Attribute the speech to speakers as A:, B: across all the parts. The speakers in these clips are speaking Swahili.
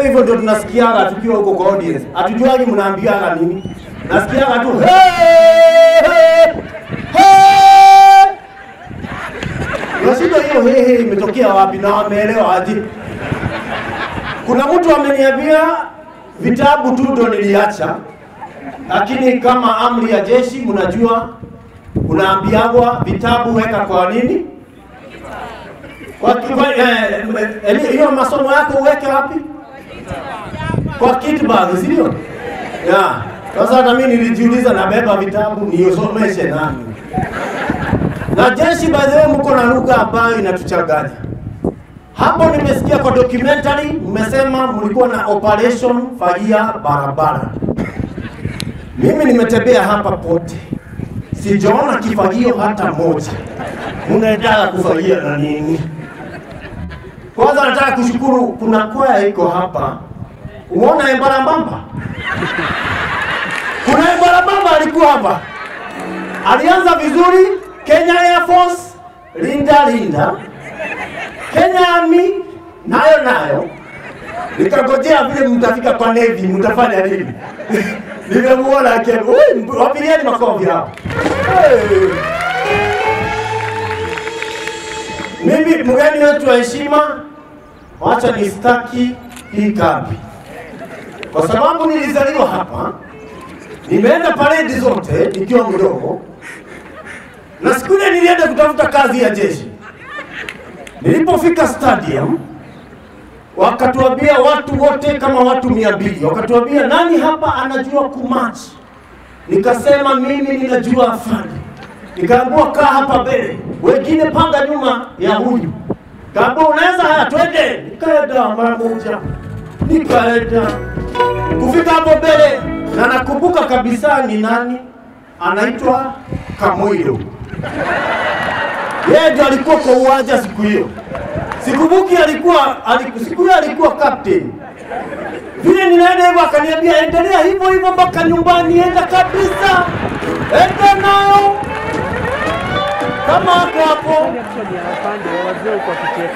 A: wewe hivyo ndio tunasikiaga tukiwa huko kwa audience. Hatujuagi mnaambiaga nini. Nasikiaga tu hey, hey, hey. Unashindwa hiyo hey, hey imetokea wapi na wameelewa aje? Kuna mtu ameniambia vitabu tu ndo niliacha, lakini kama amri ya jeshi, mnajua unaambiagwa vitabu weka kwa nini kwa kiva- eh, eh, hiyo masomo yako uweke wapi? Kwa kit bag, si ndio? Ya. Sasa hata mimi nilijiuliza, nabeba vitabu niosomeshe nani? Na jeshi by the way, mko na lugha ambayo inatuchanganya. Hapo nimesikia kwa documentary mmesema mlikuwa na operation fagia barabara. Mimi nimetembea hapa pote, sijaona kifagio hata moja. Mnaendelea kufagia na nini? Kwanza nataka kushukuru, kuna kwaya iko hapa. Umeona Embarambamba? Kuna Embarambamba alikuwa hapa, alianza vizuri. Kenya Air Force, linda linda, Kenya Army nayo nayo, nikangojea vile mtafika kwa Navy, mtafanya nini? Nimemuona akiwa, "Ui, wapigeni makofi hapa. Hey. Mimi mgeni wetu wa heshima, wacha nistaki hii kambi, kwa sababu nilizaliwa hapa, nimeenda paredi zote nikiwa mdogo, na siku ile nilienda kutafuta kazi ya jeshi. Nilipofika stadium, wakatuambia watu wote kama watu mia mbili, wakatuambia nani hapa anajua kumachi? Nikasema mimi ninajua afande. Nikaambiwa kaa hapa mbele, wengine panga nyuma ya huyu. Kaambiwa unaweza, haya twende. Nikaenda mara moja, nikaenda kufika hapo mbele, na nakumbuka kabisa ni nani, anaitwa Kamwilo. Yeye ndio alikuwa kwa uwanja siku hiyo. Sikumbuki alikuwa aliku, siku hiyo alikuwa captain. Vile ninaenda hivyo akaniambia endelea hivyo hivyo mpaka nyumbani, enda kabisa, enda nayo kama hapo hapo.
B: Actually, hawapande wazee huko wakicheka.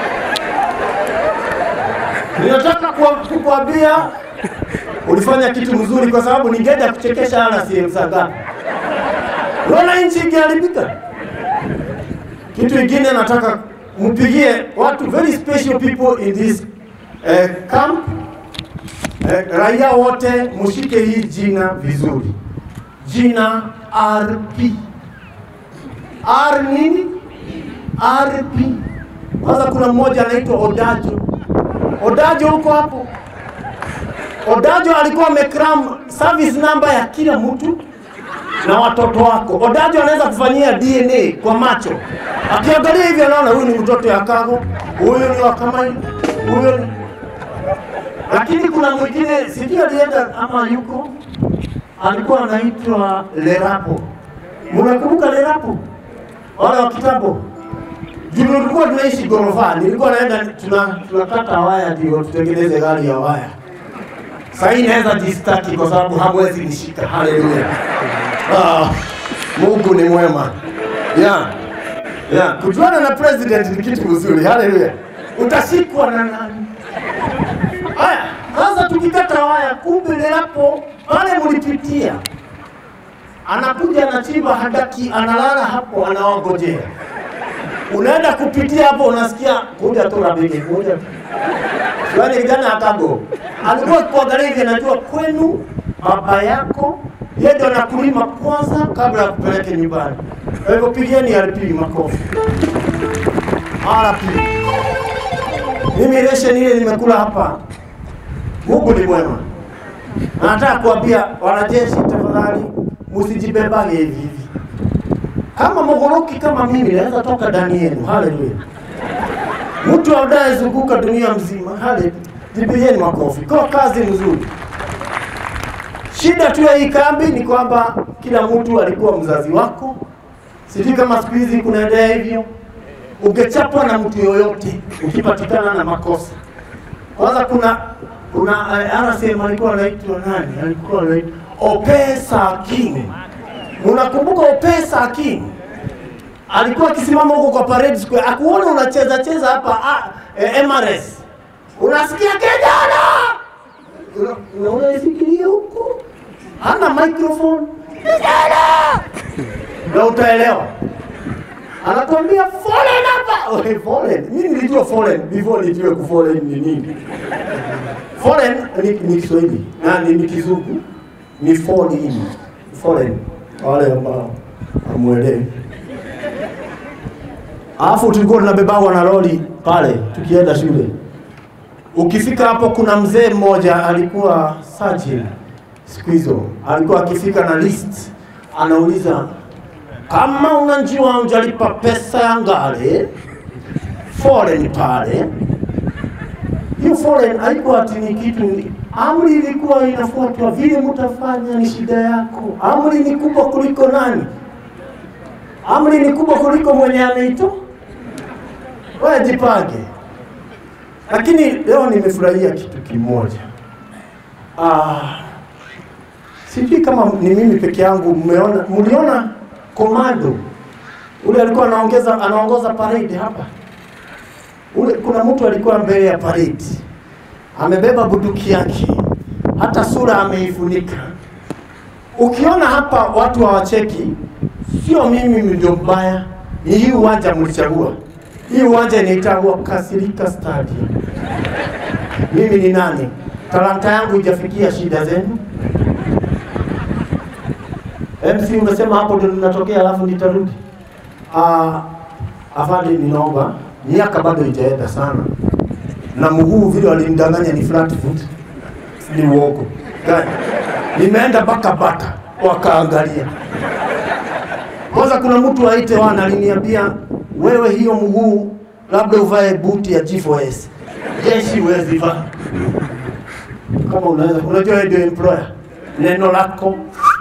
A: Ninataka kuwa- kukuambia ulifanya kitu mzuri, kwa sababu ningeenda kuchekesha ala sehemu za ngapi. Unaona nchi ikiharibika. Kitu ingine nataka mpigie watu very special people in this eh, camp eh, raia wote mshike hii jina vizuri, jina RP. R nini? RP. Kwanza kuna mmoja anaitwa Odajo. Odajo huko hapo. Odajo alikuwa amekram service number ya kila mtu na watoto wako. Odajo anaweza kufanyia DNA kwa macho, akiangalia hivi anaona huyu ni mtoto ya Kago, huyu ni wa Kamai, huyu ni lakini kuna mwingine sijui alienda ama yuko, alikuwa anaitwa Lerapo. Mnakumbuka Lerapo? Wale wa kitambo juu tulikuwa tunaishi gorofani, nilikuwa naenda tuna tunakata waya ndio tutengeneze gari ya waya. Sasa hii naweza jistaki kwa sababu hamwezi nishika. Haleluya! Ah, Mungu ni mwema. Yeah. Yeah. Kujuana na president ni kitu kizuri. Haleluya! Utashikwa na nani? Haya, sasa tukikata waya, kumbe Lelapo pale mlipitia, anakuja anachimba handaki, analala hapo, anawangojea unaenda kupitia hapo, unasikia kuja tu rafiki, kuja tu. Yaani kijana akago alikuwa kuangalia hivi, anajua kwenu baba yako yeye ndo anakulima kwanza kabla ya kupeleke nyumbani. Kwa hivyo pigeni RP makofi. RP. Mimi ration ile nimekula hapa, Mungu ni mwema. Na nataka kuambia wanajeshi, tafadhali msijibebage hivi hivi kama mogoroki kama mimi naweza toka ndani yenu. Haleluya! Mtu anayezunguka dunia mzima, haleluya! Jipigieni makofi kwa kazi nzuri. Shida tu ya hii kambi ni kwamba kila mtu alikuwa mzazi wako. Sijui kama siku hizi kunaendelea hivyo. Ungechapwa na mtu yoyote ukipatikana na makosa. Kwanza kuna kuna uh, RCM alikuwa anaitwa nani? Alikuwa anaitwa Opesa King. Unakumbuka Opesa King? Alikuwa akisimama huko kwa parade square, akuona unacheza cheza hapa ah, eh, MRS. unasikia kijana, Una- una- unaifikiria huko, hana microphone kijana, na utaelewa anakwambia fallen hapa. Okay, fallen. Mimi nilijua fallen before nijue ku fallen ni nini. Fallen ni, ni Kiswahili na ni, ni Kizungu ni fall in. Fallen wale ambao hamuelewi. Alafu tulikuwa tunabebagwa na lori pale tukienda shule. Ukifika hapo, kuna mzee mmoja alikuwa surgeon siku hizo, alikuwa akifika na list, anauliza kama unajua hujalipa pesa ya ngare foreign pale, hiyo foreign haikuwa ati ni kitu, ni- amri ilikuwa inafuatwa, vile mtafanya ni shida yako. Amri ni kubwa kuliko nani? Amri ni kubwa kuliko mwenye ameitoa. Wewe jipange. Lakini leo nimefurahia kitu kimoja. Ah, sijui kama ni mimi peke yangu mmeona, mliona komando ule alikuwa anaongeza anaongoza parade hapa. Ule kuna mtu alikuwa mbele ya parade amebeba bunduki yake, hata sura ameifunika. Ukiona hapa watu hawacheki, sio mimi ndio mbaya, ni hii uwanja mlichagua. Hii uwanja inaitwa Kasirika Stadium. Mimi ni nani? Talanta yangu ijafikia shida zenu. MC umesema hapo ndio ninatokea, alafu nitarudi. Ah, afande, ninaomba miaka bado ijaenda sana, na mguu vile walinidanganya ni flat foot, ni uongo gani? Nimeenda mpaka bata wakaangalia. Kwanza kuna mtu aite wana aliniambia, wewe hiyo mguu labda uvae buti ya G4S, jeshi huwezi vaa. Kama unaweza, unajua wewe ndio employer, neno lako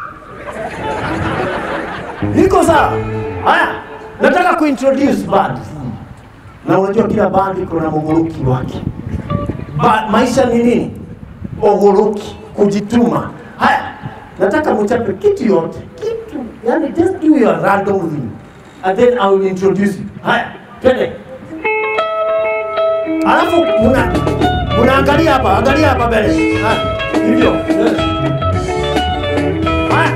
A: Niko sawa. Haya, nataka kuintroduce band. Na unajua kila band iko na muguruki wake. Ba, maisha ni nini? Oguruki, kujituma. Haya, nataka mchape kitu yote, kitu. Yani just do your random thing. And then I will introduce you. Haya, twende. Alafu muna munaangalia hapa, angalia hapa mbele. Haya, hivyo. Haya.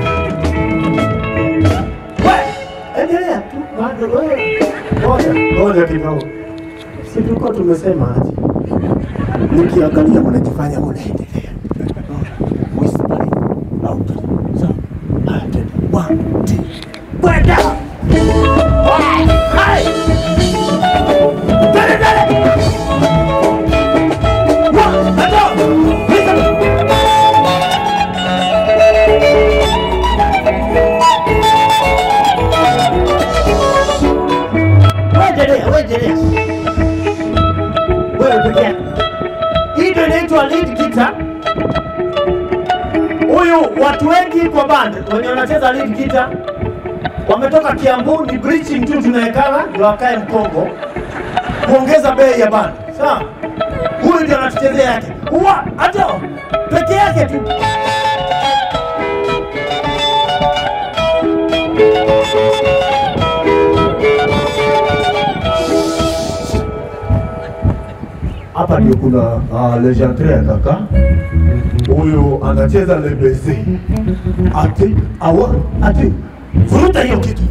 A: We, endelea tu bado wewe. Ngoja, ngoja kidogo. Si tulikuwa tumesema aje? Nikiangalia mnajifanya mnaendelea. Whispering loudly. So, haya, twende. One, two, kwenda. Hai, hai. Twende, twende. One, two, listen. Wewe wewe Wewe peke yako. Hii ndio inaitwa lead guitar. Huyu watu wengi kwa band wenye wanacheza lead guitar wametoka Kiambu, ni breaching tu tunawekana ndio wakae Mkongo kuongeza bei ya band. Sawa? Huyu ndio anatuchezea yake. Uwa, hata peke yake tu. hapa ndio kuna uh, legendary ya kaka huyu anacheza lebeze ati awa ati vuruta hiyo kitu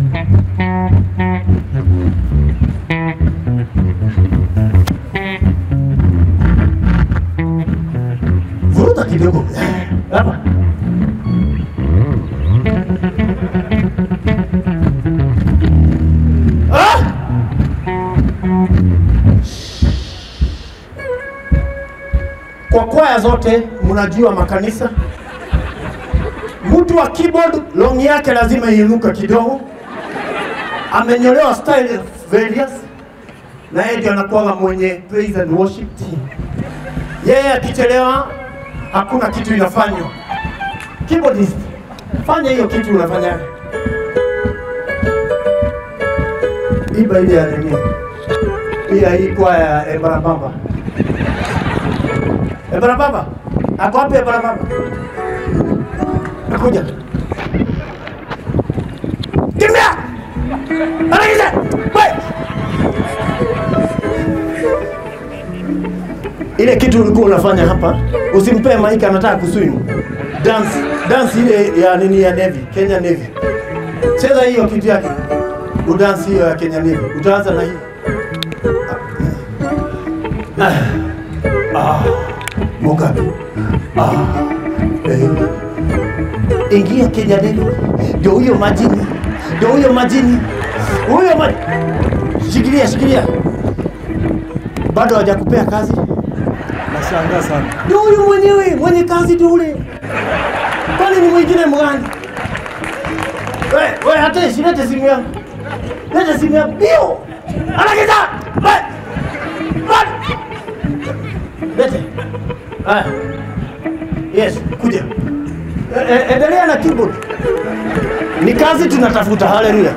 A: vuruta kidogo hapa ah! kwa kwaya zote mnajua makanisa, mtu wa keyboard long yake lazima iinuka kidogo, amenyolewa style various, na yeye ndio anakuwa mwenye praise and worship team. Yeye akichelewa hakuna kitu inafanywa. Keyboardist, fanya hiyo kitu unafanya. Iba ile ya nini? Hii ya hii kwaya ya Ebarabamba. Ebara baba. Ako wapi ebara baba? Nakuja. Kimbia! Anagiza! Wewe! ile kitu ulikuwa unafanya hapa, usimpee maiki, anataka kuswim dance dance ile ya nini ya Navy, Kenya Navy. Cheza hiyo kitu yake, udansi hiyo ya Kenya Navy. Utaanza na hiyo ah, ah, Mugabe ah, eh. Ingia Kenya Navy, ndio huyo majini, ndio huyo majini, huyo majini. Shikilia, shikilia, bado hawajakupea kazi.
B: Nashangaa sana.
A: Ndio huyu mwenyewe mwenye kazi tu ule. Kwani ni mwingine mgani? We, we hata lete simu yangu. Lete simu yangu. Bio. Anakiza. We. We. Lete. Haya. Yes, kuja. E, e, endelea na keyboard. Ni kazi tunatafuta. Haleluya.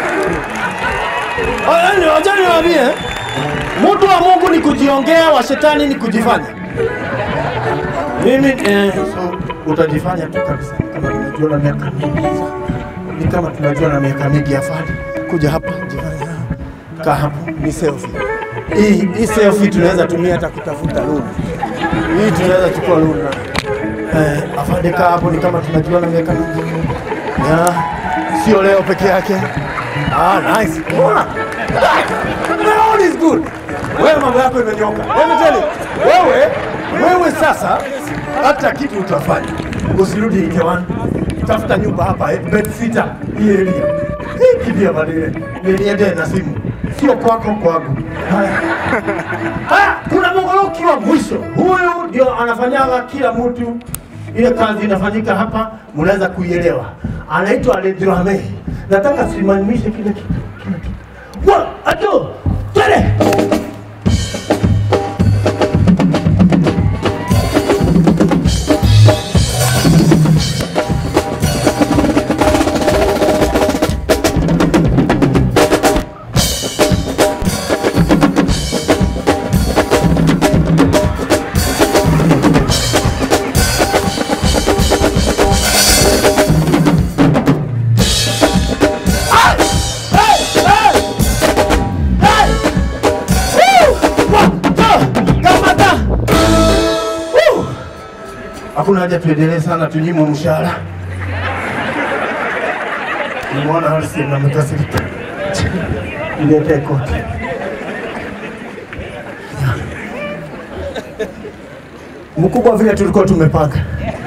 A: Yaani wacha niwaambie, mtu wa Mungu ni kujiongea, wa shetani ni kujifanya. Mimi eh, so utajifanya tu kabisa kama tunajua na miaka mingi. Ni kama tunajua na miaka mingi afadhali. Kuja hapa, jifanya. Kaa hapo, ni selfie. Hii hii selfie tunaweza tumia hata kutafuta loan. Hii tunaweza chukua loan na eh, afadhali kaa hapo, ni kama tunajua na miaka mingi. Ya, sio leo peke yake. Ah, nice. Unaona? The road is good. Wewe mambo yako imenyoka. Let me tell you. Wewe wewe sasa hata kitu utafanya. Usirudi Ikewani. Tafuta nyumba hapa eh, bed sitter hii area. Hii kibia badile. Niende na simu. Sio kwako kwangu. Haya. Haya, kuna mongoloki wa mwisho. Huyu ndio anafanyaga kila mtu ile kazi inafanyika hapa, mnaweza kuielewa. Anaitwa Aledrame. Nataka simamishe kile kitu. Kile kitu. One, two, three. Hakuna haja tuendelee sana, tunyimwe mshahara. Nimeona Halisi na mkasirika. Niletee koti. Mkubwa vile tulikuwa tumepanga.